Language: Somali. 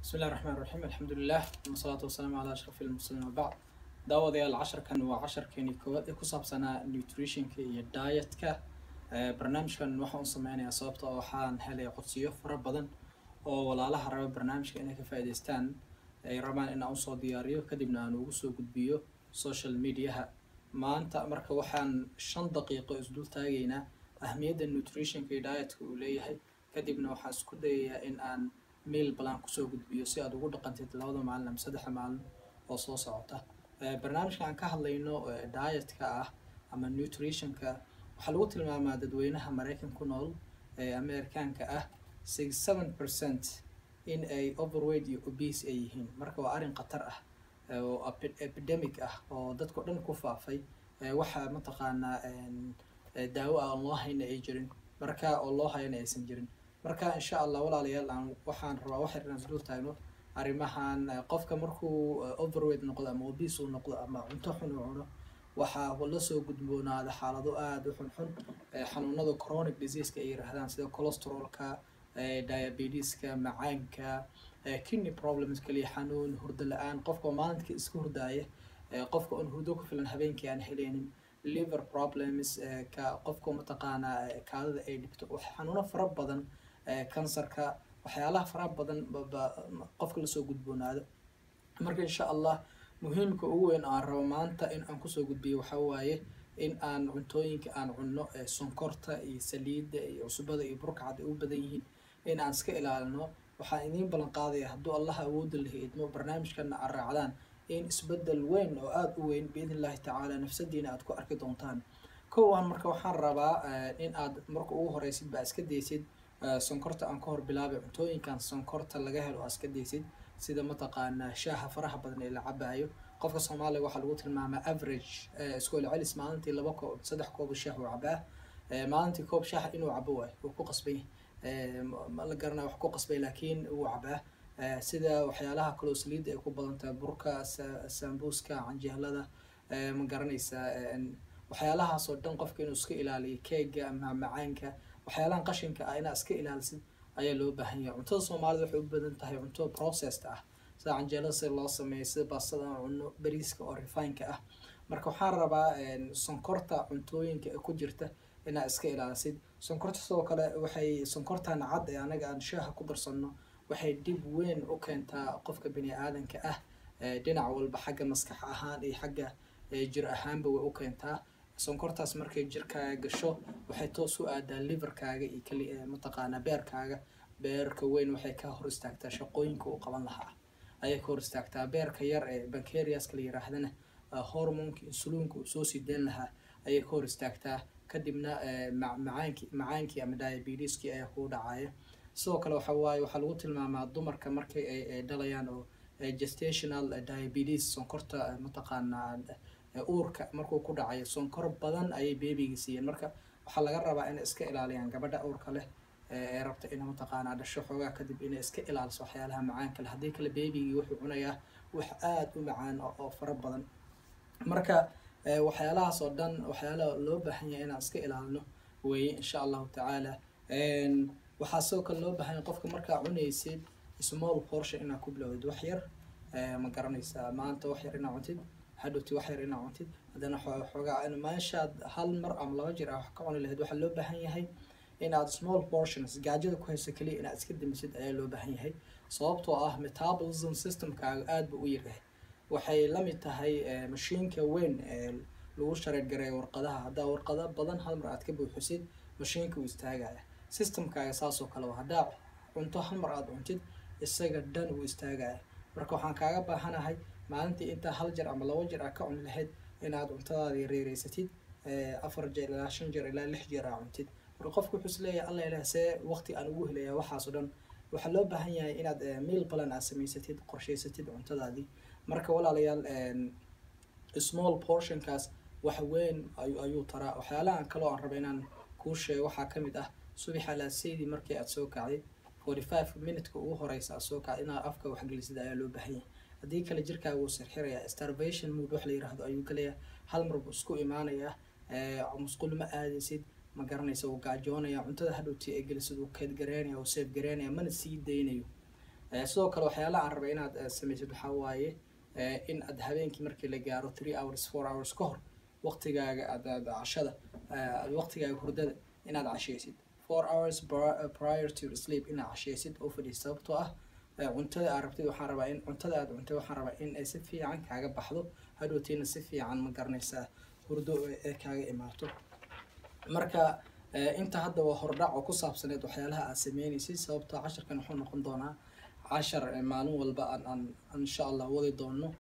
bismi illahi raxmaan raxiim alxamdulilah wasalaatu wasalaamu calaa ashraf ilmursaliin wabacd daawadayaal casharkan waa casharkeeni koowaad ee ku saabsanaa nutritionka iyo dietka barnaamijkan waxaan u sameynayaa sababta oo waxaan helay codsiyo fara badan oo walaalaha raba barnaamijka inay ka faa'iidaystaan ay rabaan in aan usoo diyaariyo kadibna aan ugu soo gudbiyo social mediaha maanta marka waxaan shan daqiiqo isdul taagaynaa ahmiyadda nutritionka iyo dietka uu leeyahay kadibna waxaan isku dayayaa in aan mail balan kusoo gudbiyo si aad ugu dhaqantid labada maalin ama saddexda maalin oo soo socota barnaamijka aan ka hadlayno dietka ah ama nutritionka waxaa lagu tilmaamaa dadweynaha maraykan ku nool ee amerikaanka ah sixty seven percent in ay overweight iyo obese ay yihiin marka waa arrin khatar ah oo epidemic ah oo dadka o dhan ku faafay waxa mataqaanaa daawo aan loo hayna ay jirin marka oo loo hayana aysan jirin marka insha allah walaalayaal aan waxaan rabaa wax yar inaan isdul taagno arrimahan qofka markuu overweight noqdo ama obese uu noqdo ama cunto xun uu cuno waxaa lasoo gudboonaada xaalado aada u xunxun xanuunada chronic diseaseka ay yiraahdaan sida cholesterolka diabetiska macaanka kidney problems kaliya xanuun hurdo la-aan qofka maalinka iska hurdaaya qofka on hurdo ku filan habeenkii aan heleynin liver problems ka qofka mataqaanaa kaadada ay dhibto xanuuno fara badan kansarka waxyaalaha fara badan qofka lasoo gudboonaado marka insha allah muhiimka ugu weyn aan rabo maanta in aan kusoo gudbiyo waxaa waaye in aan cuntooyinka aan cunno sonkorta iyo saliidda iyo cusbada iyo burkacad ay u badan yihiin in aan iska ilaalino waxaan idiin ballan qaadaya hadduu allah awooda lahi idmo barnaamijkana aad raacdaan in isbedel weyn oo aada u weyn biidn illahi tacaala nafsadiina aad ku arki doontaan kowan marka waxaan rabaa in aad marka ugu horeysid baa iska daysid sonkorta aan ka hor bilaabay cuntooyinkan sonkorta laga helo aa iska daysid sida mataqaanaa shaaha faraha badan ee la cabayo qofka soomaaliya waxaa lagu tilmaamaa average iskool celis maalintii laba koob saddex koob shaah uu cabaa maalintii koob shaaha inuu cabo waay wuu ku qasbay ma la garanaya wax ku qasbay laakiin wuu cabaa sida waxyaalaha kaloo saliidda ay ku badan tahay burka sambuuska canjeelada ma garanaysaa waxyaalahaas oo dhan qofka inuu iska ilaaliyo keega ama macaanka waxyaalahan qashinka ah inaad iska ilaalisid ayaa loo baahan yahay cuntada soomaalida waxay u badan tahay cunto processed ah sida canjeelada sida loo sameeyo sida baastada aan cunno bariiska oo refineka ah marka waxaan rabaa sonkorta cuntooyinka ku jirta inaad iska ilaalisid sonkorta sidoo kale waxay sonkortan cad ee anaga aan shaaha ku darsanno waxay dhib weyn u keentaa qofka bini aadanka ah dhinac walba xagga maskax ahaan iyo xagga jir ahaanba way u keentaa sonkortaas markay jirkaaga gasho waxay toos u aadaa liverkaaga iyo kali mataqaanaa beerkaaga beerka weyn waxay ka hor istaagtaa shaqooyinka uu qaban lahaa ayay ka hor istaagtaa beerka yar ee bancariaska la yiraahdana hormonka insuliinka uu soo sii dayn lahaa ayay ka hor istaagtaa kadibna macaanki macaankii ama diabetiskii ayaa kuu dhacaya sidoo kale waxa waaye waxaa lagu tilmaamaa dumarka markay ay dhalayaan oo gestational diabetes sonkorta mataqaanaa uurka markuu ku dhacayo sonkor badan ayay beebigii siiyeen marka waxaa laga rabaa inay iska ilaaliyaan gabadha uurka leh ee rabta ina mataqaanaa dhasho xoogaa kadib inay iska ilaaliso waxyaalaha macaanka leh haddii kale beebigii wuxuu cunayaa wax aada u macaan oo fara badan marka waxyaalahaas oo dhan waxyaalaha loo baahan yahay inaan iska ilaalino weeye insha allahu tacaala waxaa sidoo kale loo baahan yahay qofka markaa cunaysid small portion inaad ku bilowdid wax yar ma garanaysaa maanta wax yar inaad cuntid hadhowti wax yar inaad cuntid haddana xoogaa meeshaad hal mar ama laba jir ah wax ka cuni lahayd waxaa loo baahan yahay inaad small portions gaajada ku hayso keliya inaad iska damisid ayaa loo baahan yahay sababtoo ah metabolism systemkaaga aada buu u yaryahay waxay la mid tahay mashiinka weyn ee lagu shareer gareeyo warqadaha haddaa warqado badan hal mar aad ka buuxisid mashiinka uu istaagaya systemkaaga saasoo kale waa haddaa cunto hal mar aada cuntid isaga dhan uu istaagaya marka waxaan kaaga baahanahay maalintii intaa hal jeer ama laba jeer aad ka cuni lahayd inaad cuntadaada yareereysatid afar jeer ilaa shan jeer ilaa lix jeer aa cuntid marka qofku wuxuu isleeyahay alla ilaah see waqti aan ugu helaya waxaas oo dhan waxaa loo baahan yahay inaad meal balan aad samaysatid qorshaysatid cuntadaadii marka walaalayaal small portionkaas wax weyn ayuu taraa waxyaalahan kaloo aan raba inaan kuu sheego waxaa ka mid ah subaxa laaseydii markii aad soo kacday forty five minutka ugu horeysa aad soo kacday inaad afka waxgelisid ayaa loo baahan yahay haddii kale jirkaaga wuu sirxirayaa starvation mood wax la yiraahdo ayuu gelayaa hal mar buu isku imaanayaa musqul ma aadaysid ma garanaysa wuu gaajoonaya cuntada hadhowtii ay gelisid wuu keed gareynaya wuu seef gareynaya mana sii daynayo Eh, sidoo kale waxyaalaha aan rabay inaad eh, samaysid waxaa waaye eh, in aad habeenkii markii la gaaro three hours four hours ka hor waqtigaaga aad aad cashada eh, aad waqtigaaga hurdada inaad cashaysid four hours pri- prior to your sleep inaad cashaysid oo fadhiis sababtoo ah eh, cuntada aad rabtid waxaan rabaa in cuntada aad cuntay waxaan rabaa in ay si fiican kaaga baxdo hadhowtiina si fiican ma garanaysaa hurdo ee kaaga imaato marka eh, inta hadda waa hordhac oo ku saabsaneed waxyaalaha aad sameynaysid sababtoo casharkan wuxuu noqon doonaa cashar eh, maalin walba aan aan aan insha allah wadi doono